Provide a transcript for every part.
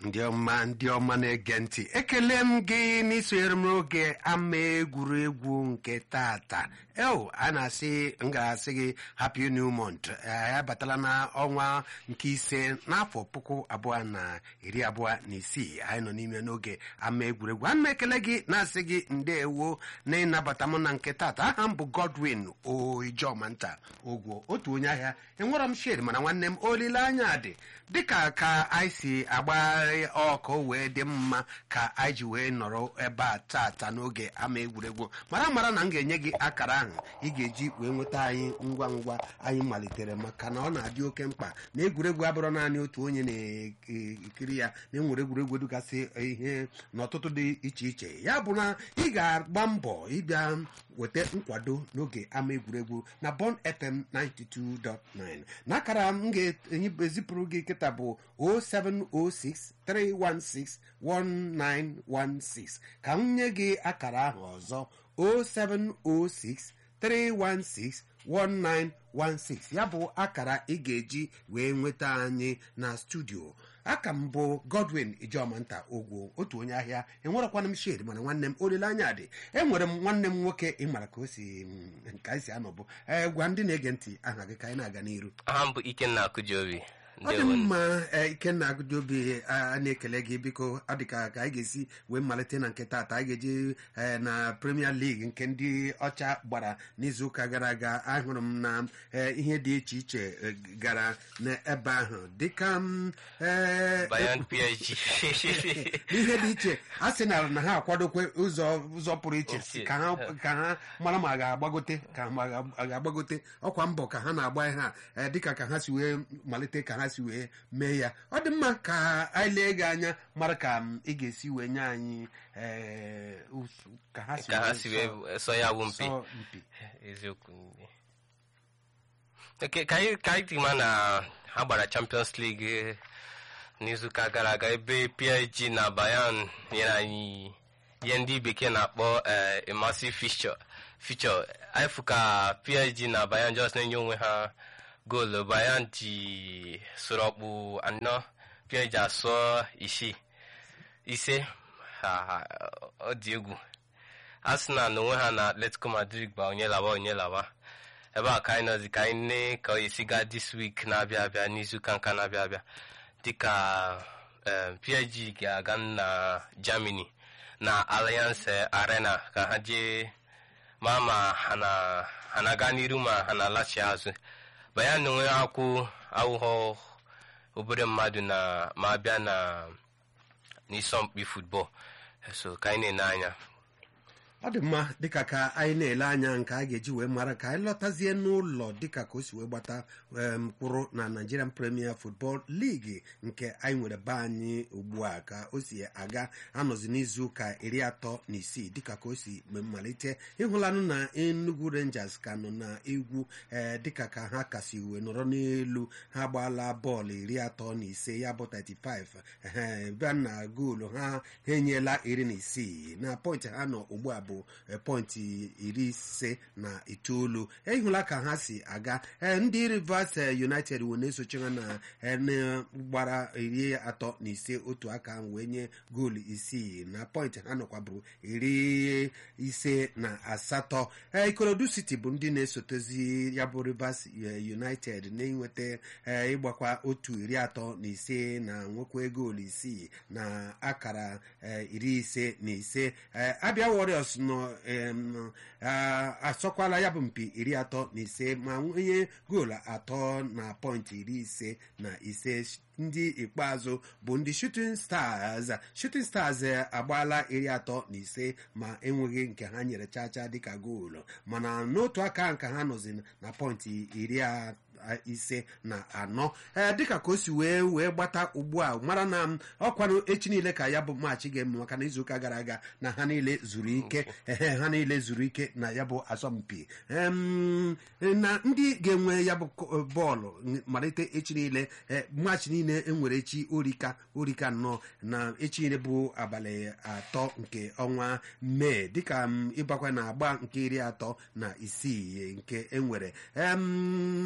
ndị ọma ndị ọma na-ege ntị ekele m gị n'isonyere m n'oge ama egwuregwu nke tata eo a na-asị m ga-asị gị happy new month ya batala na ọnwa nke ise n'afọ puku abụọ na iri abụọ na isii anyị nọ n'ime n'oge ama egwuregwu ana m ekele gị na-asị gị ndeewo na ịnabata m na nke tata aha m bụ godwin oijomanta ogwo otu onye ahịa enwere m shed mana nwanne m olileanya dị dịka ka anyị si agbagharị ọkụ wee dị mma ka anyị ji wee nọrọ ebe a tata n'oge ama egwuregwu mara mara na m ga-enye gị akara ahụ ị ga-eji wee nweta anyị ngwa ngwa anyị malitere maka na ọ na-adị oke mkpa na egwuregwu abụrụ naanị otu onye na-ekiri ya na enwere egwuregwu dịgasị ihe n'ọtụtụ dị iche iche ya bụ na ị ga-agba mbọ ịbịa weta nkwado n'oge ama egwuregwu na Bond FM 92.9 n'akara m ga-ezipụrụ gị kịta bụ 0706 316 1916 ka m nye gị akara ahụ ọzọ 0706 316 1916 ya bụ akara ị ga-eji wee nweta anyị na studio aka m bụ godwin ijomanta ogwo otu onye ahịa enwerekwana m shed mana nwanne m olileanya dị enwere m nwanne m nwoke ịmara ka o si ka anyị si anọbụ ee gwa ndị na-ege ntị aha gị ka anyị na-aga n'iru aha m bụ ikenna akụjiobi ọ dị mma ikenna agụdobi a na-ekele gị biko ọ dị ka ka anyị ga-esi wee malite na nke taata anyị ga-eji na premier league nke ndị ọcha gbara n'izuụka gara aga ahụrụ m na ihe dị iche iche gara n'ebe ahụ dịka Bayern PSG ihe dị iche a sị na na ha akwadokwe ụzọ ụzọ pụrụ iche ka ha ka ha mara ma ga-agbagote ka ma ga-agbagote ọkwa mbọ ka ha na-agba ihe a dịka ka ha si wee malite ka ha si wee mee ya ọ dị mma ka anyị lee gị anya mara ka ị ga-esi wee nye anyị ka ha si wee sọ ya bụ mpi eziokwu ka anyị dị na ha gbara Champions League n'izuụka gara aga ebe PSG na Bayern nyere anyị ihe ndị bekee na-akpọ a massive fixture fixture anyị fụ ka PSG na Bayern just na-enye onwe ha goolu Bayern ji soro ọkpụ anọ PSG asụọ isii ise ọ dị egwu Arsenal na onwe ha na Atletico Madrid gba onye lawa onye lawa ebe a ka anyị nọzi ka anyị nne ka ọ esi gaa this week na-abịa abịa n'izuụka nka na-abịa abịa dịka PSG ga-aga na Germany na Allianz Arena ka ha jee ma ma ha na-aga n'iru ma ha na-alachi azụ Bayern na onwe ha kwụ awụghọ obere mmadụ na ma abịa na n'isọmpi futbọl so ka anyị na-ene anya ọ dị mma dịka ka anyị na-ele anya nke a ga-eji wee mara ka anyị lọtazie n'ụlọ dịka ka o si wee gbata mkpụrụ na Nigerian Premier Football League nke anyị nwere be anyị ugbu a ka o si aga anọzi n'izu ụka iri atọ na isii dịka ka o si malite ịhụlanụ na Enugu Rangers ka nọ na egwu ee dịka ka ha kasị wee nọrọ n'elu ha gbaala bọọlụ iri atọ na ise ya bụ 35 ee bịa na goolu ha ha enyela iri na isii na pọntị ha nọ ugbu a bụ pọintị iri ise na itoolu ịhụla ka ha si aga ndị Rivers United wee na-esochi ha na gbara iri atọ na ise otu aka wee nye goolu isii na pọintị ha nọkwabụrụ iri ise na asatọ Ikorodu City bụ ndị na-esotezi ya bụ Rivers United na-enweta ịgbakwa otu iri atọ na ise na nwekwa goolu isii na akara iri ise na ise Abia Warriors nọ asọkwala ya bụ mpi iri atọ na ise ma nwunye goolu atọ na pọintị iri ise na ise ndị ikpeazụ bụ ndị shooting stars shooting stars agbaala iri atọ na ise ma enweghị nke ha nyere chacha dịka goolu mana n'otu aka nke ha nọzi na pọintị iri ise na anọ ee dịka ka o si wee wee gbata ugbu a mara na ọkwanụ echi niile ka ya bụ maachị ga-eme maka na izuụka gara aga na ha niile zuru ike ehe ha niile zuru ike na ya bụ asọmpi na ndị ga-enwe ya bụ bọọlụ malite echi niile maachị niile enwere echi orika orika nnọọ na echi niile bụ abalị atọ nke ọnwa mee dịka ịbakwa na agba nke iri atọ na isii nke enwere ndị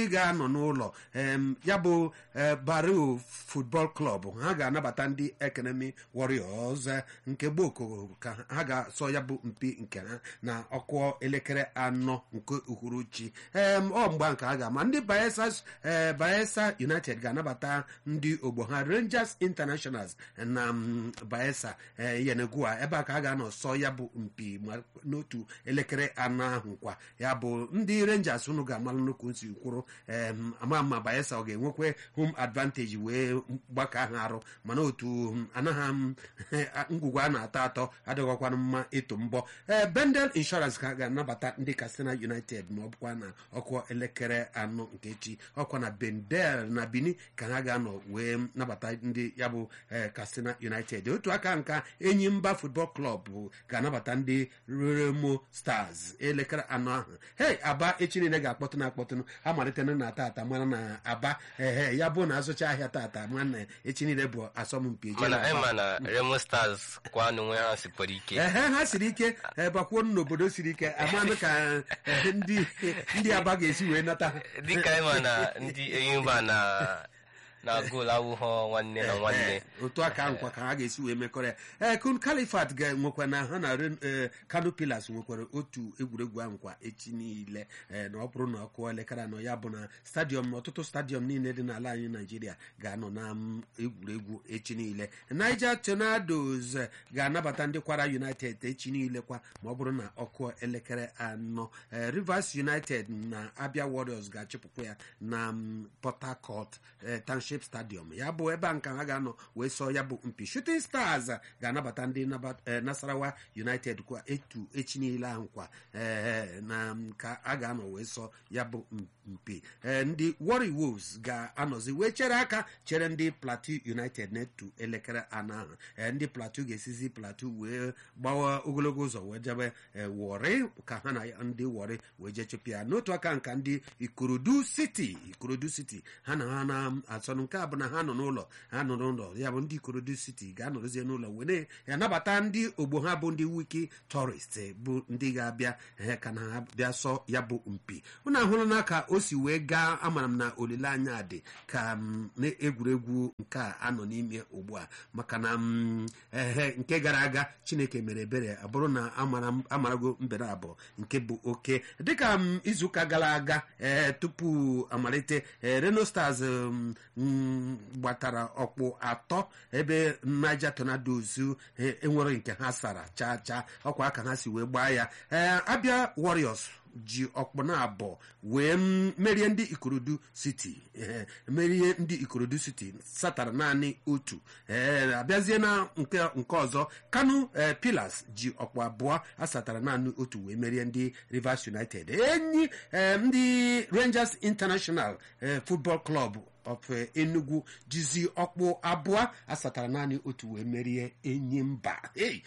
ga-anọ n'ụlọ em, ya bụ eh, Barrow Football Club ha ga-anabata ndị Economy Warriors eh, nke gboko ka ha ga-asọ ya bụ mpi nke ha na ọkụ elekere anọ nke uhuruchi em, ọ mgba nke ha ga-ama ndị Bayelsa eh, Bayelsa United ga-anabata ndị ogbo ha Rangers Internationals na mm, Bayelsa eh, Yenegua ebe a ka a ga-anọ sọ ya bụ mpi ma n'otu elekere anọ ahụ kwa ya bụ ndị Rangers unu ga-amalụ nnukwu nsi kwuru em, ama ma Bayelsa ọ ga-enwekwe home advantage wee gbaka ha arụ mana otu mm, anaghị m ngwugwu a na-atọ atọ adịghịkwanụ mma ịtụ mbọ ee Bendel Insurance ka ga-anabata ndị Katsina United ma ọ bụkwa na ọkụ elekere anọ nke echi ọkwa na Bendel na Benin ka ha ga-anọ wee nabata ndị ya bụ eh, Katsina United otu aka nka Enyimba Football Club bụ ga-anabata ndị Remo Stars elekere anọ ahụ hei Aba echi niile ga-akpọtụ na akpọtụnụ ha malitena na tata mara na Aba ehe ya bụ na azụcha ahịa tata ma na echi niile bụ asọmpi eje mana na anyị Aba. ma na Remo Stars kwa n'onwe ha sikwara ike ehe ha siri ike eh, bakwuo n'obodo siri ike amanụ ka eh, ndị ndị aba ga-esi wee nata ha dịka anyị ma na ndị Enyimba na na goolu awụghọ nwanne na nwanne Eh, otu aka nkwa ka ha ga-esi wee mekọrọ ya ee kun kalifat ga-enwekwa na ha na Ren- eh, kano pilas nwekwara otu egwuregwu ahụ kwa echi niile eh, na ọ bụrụ na ọ kụọ elekere anọ ya bụ na stadiọm na ọtụtụ stadiọm niile dị n'ala anyị naijiria ga-anọ na mm, egwuregwu echi niile niger tornadoes eh, ga-anabata ndị kwara united echi niile kwa ma ọ bụrụ na ọ kụọ elekere anọ Eh, rivers united na abia warriors ga-achịpụkwa ya na mm, port harcourt eh, township stadium ya bụ ebe a nka ha ga-anọ wee sọ ya bụ mpi shooting stars eh, ga-anabata ndị naba- eh, nasarawa united kwa etu echi niile ahụ kwa eh, na mm, ka a ga-anọ wee sọ ya bụ m- mpi Eh, ndị warri wolves ga-anọzi wee chere aka chere ndị plateau united na-etu elekere anọ ahụ Eh, ndị plateau ga-esizi plateau wee gbawa ogologo ụzọ wee jebe eh, wọrị ka ha na ndị wọrị wee jee chụpụ ya n'otu aka nka ndị ikorodu city ikorodu city ha na ha na-asọnụ nke a bụ na ha nọ n'ụlọ ha nọ n'ụlọ ya bụ ndị ikorodu city ga-anọrọzie n'ụlọ were ya nabata ndị ogbo ha bụ ndị wiki tourist eh, bụ ndị ga-abịa eh, ka na ha bịa sọ ya bụ mpi unu ahụrụ na ka o si wee gaa amara m na olileanya dị ka m, na egwuregwu nke a anọ n'ime ugbu a maka na m, ehe nke gara aga chineke mere ebere abụrụ na amara m- amarago mbere abụọ nke bụ oke dịka m izuụka gara aga ee tupu amalite ee reno stars m, m, gbatara ọkpụ atọ ebe niger tornadoes eh, enwere nke ha sara chaa chaa ọkwa aka ha si wee gbaa ya ee abịa warriors ji ọkpụ na abụọ wee m- merie ndị ikorodu city ee, merie ndị ikorodu city satara naanị otu ee abịazie na nke nke ọzọ kanu ee, pillars ji ọkpụ abụọ asatara naanị otu wee merie ndị rivers united enyi ee, ndị rangers international ee, football club of eh, enugu jizi ọkpụ abụọ asatara naanị otu wee merie enyi mba Hey!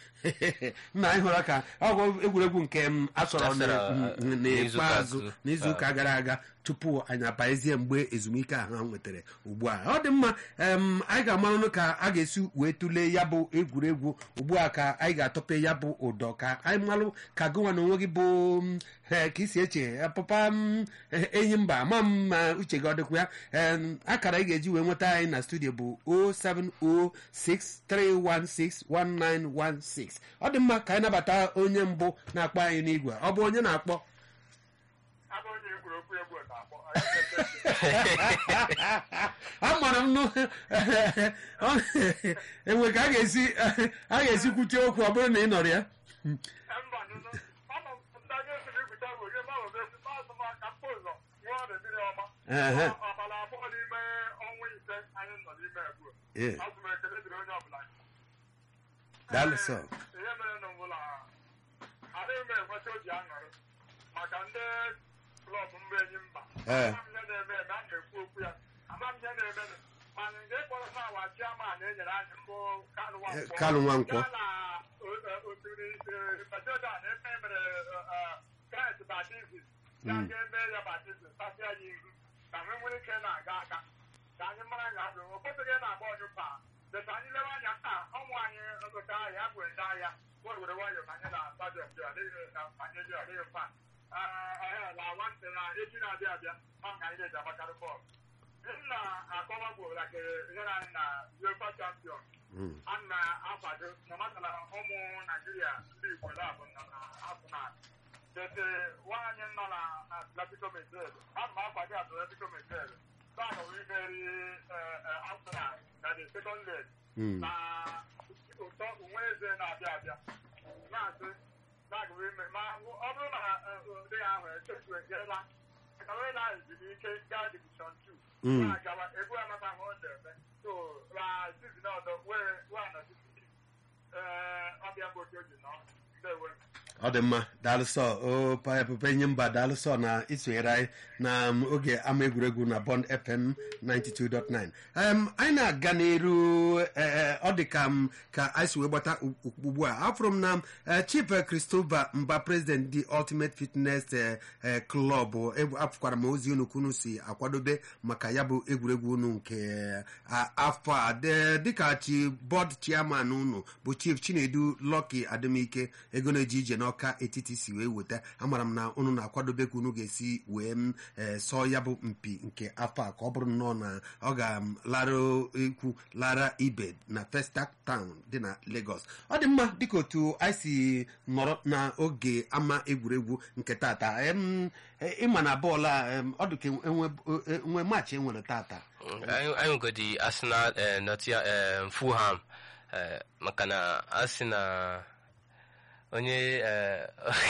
nna anyị hụrụ ka ọ bụ egwuregwu nke m asọrọ Asọrọ, n- n- n'izuụka n'ikpeazụ azụ. n'izuụka gara aga tupu anyị abaezie mgbe ezumike ahụ ha nwetara ugbu a ọ dị mma em, anyị ga-amanụ ka a ga-esi wee tụlee ya bụ egwuregwu ugbu a ka anyị ga-atọpe ya bụ ụdọ ka anyị malụ ka gụnwa na onwe gị bụ m, eh, ka isi eche eh, papa m eh, enyi mba ama m ma uche gị ọ dịkwa ya Em, akara ị ga-eji wee nweta anyị na studio bụ 07063161916 ọ dị mma ka anyị nabata onye mbụ na-akpọ anyị n'igwe ọ bụ onye na-akpọ abụ onye egwuregwu egwu na-akpọ amara m nụ enwe ka a ga-esi a ga-esi kwuchie okwu ọ bụrụ na ị nọrọ ya mba nụnụ ọnụ ndị anyị esiri igwuta bụ onye ma webe esi maazụ m aka mkpa ụzọ nwa ọdị mmiri ọma Ehe. ọbara abụọ n'ime ọnwa ise anyị nọ n'ime egwu Ee. azụ m ekele dịrị onye ọbụla Daalụ sọ. ihe mere na mbụla adịghị m enweta oji aṅụrị maka ndị klọb mba enyi mba Ee. ama m ihe na-eme eme a na-ekwu okwu ya ama m ihe na-eme mana nke kpọrọ m awa chiaman enyere anyị mbụ kanụ Eh, nwankwọ Kanụ Nwankwọ. ya na o- o- osiri petedan ebe e mere kraịst baptizim ya ga eme ya baptizim tasịa ya ihu ka anyị nwere ike na-aga aga ka anyị mara ya bụ o kwesịghị na-agba ọnyụ mba deta anyị lewe anya taa ọnwụ anyị ngụta ahịa bụ ede ahịa were were nwayọ ka anyị na stadiọm dị adịghị na anyị dị adịghị mfa na nwantị na echi na-abịa abịa ma ka anyị na-eji agbakarị bọọlụ m na-akọwagbo like ihe na anyị na UEFA champion Mm. a na-akwado na matala ụmụ naijiria ndị igbo labụ nọ na afụna tete nwaanyị nọ na atletico madrid ana m akwado atletico madrid bana wimeri afụna na the second leg Mm. na ụtọ uwe eze na-abịa abịa na-asị na-agụ ime ma ọ bụrụ na ndị ahụ echefu ejela ekawela ezumike gaa divishọn 2 Mm. na-agawa egwu amata ahụ ọ na-eme so na sizin ọzọ wee wee anọchite ee ọbịa bụ otu oji nọ ndewe ọ dị mma daalụsọ o pepe nye mba daalụsọ na isonyere anyị na um, oge ama egwuregwu na bond fm 92.9 um, anyị na-aga n'iru eh, ọ dị ka m ka anyị si wee gbata u- ugbu a afụrụ m na eh, chief eh, christopher mba president the ultimate fitness eh, eh, club egwu- afụkwara m ozi unu kunu si akwadobe maka ya bụ egwuregwu unu nke eh, a- afọ a De- dịka chi bọd chairman unu bụ chief chinedu lucky adịmike ego na-eji ije n'ọka etiti si wee weta amara m na unu na-akwadobe ka unu ga-esi wee m eh, sọọ ya bụ mpi nke afọ a ka ọ bụrụ nnọọ na ọ ga-lara ikwu lara ibe na Festac Town dị na Lagos ọ dị mma dịka otu anyị si nọrọ n'oge ama egwuregwu nke tata em, eh, ịma na bọọlụ a em, ọ dị ka enwe enwe maachị enwere tata anyị anyị nwegodi arsenal eh, Nottingham eh, fulham eh, maka na asị na onye eh,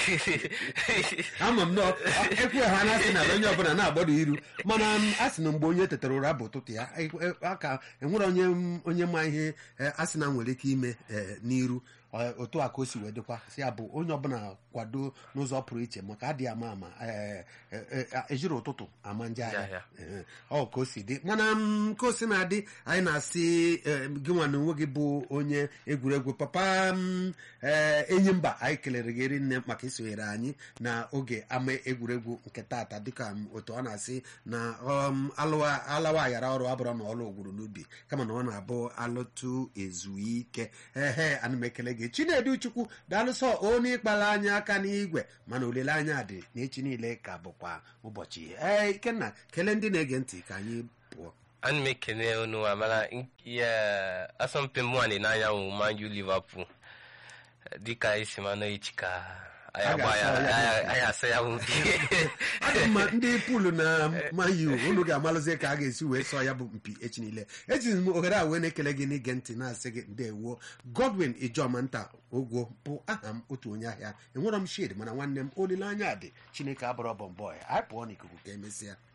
ama m na ekwe ha na asị na onye ọbụla na-agbado iru mana m, a sị na mgbe onye tetara ụra bụ ụtụtụ ya e- e- aka enwere onye m- onye ma ihe e, a sị na nwere ike ime e, n'iru Ọ- otu a ka o si wee dịkwa si ya bụ onye ọbụla kwado n'ụzọ pụrụ iche maka adịghị ama ama e, e, e, ejiri ụtụtụ ama nje Ya, ahịa ya. Ee, ọ ka o si dị mana m, ka o si na-adị anyị na-asị eh, gị nwa na onwe gị bụ onye egwuregwu papa m ee enyi mba anyị kelere gị rinne maka isonyere anyị na oge ama egwuregwu nke tata dịka m, otu ọ na-asị na um, alụwa alawa aghara ọrụ abụrụ na ọlụ ogwuru n'ubi kama na ọ na-abụ alụtụ ezuike ehe ana m ekele gị chinedu chukwu daalụsọ onye ịkpala anya aka n'igwe mana olileanya dị na echi niile ka bụkwa ụbọchị ee ikenna kelee ndị na-ege ntị ka anyị pụọ ana m ekene unu amara ihe asọmpi mbụ a n'anya wụ Man U Liverpool dịka isi mana echi ka anyị A agba ya ga-asa ya anyị- anyị asa ya bụ mpi ọ dị mma ndị pulu na mayu unu ga-amalụzie ka a ga-esi wee sọ ya bụ mpi echi niile ejiri m ohere a wee na-ekele gị n'ige ntị na-asị gị ndewo godwin ijoma nta ogwo bụ aha m otu onye ahịa enwerọ m shid mana nwanne m olileanya dị chineke abụrọ bọmbọị anyị pụọ n'ikuku ka emesịa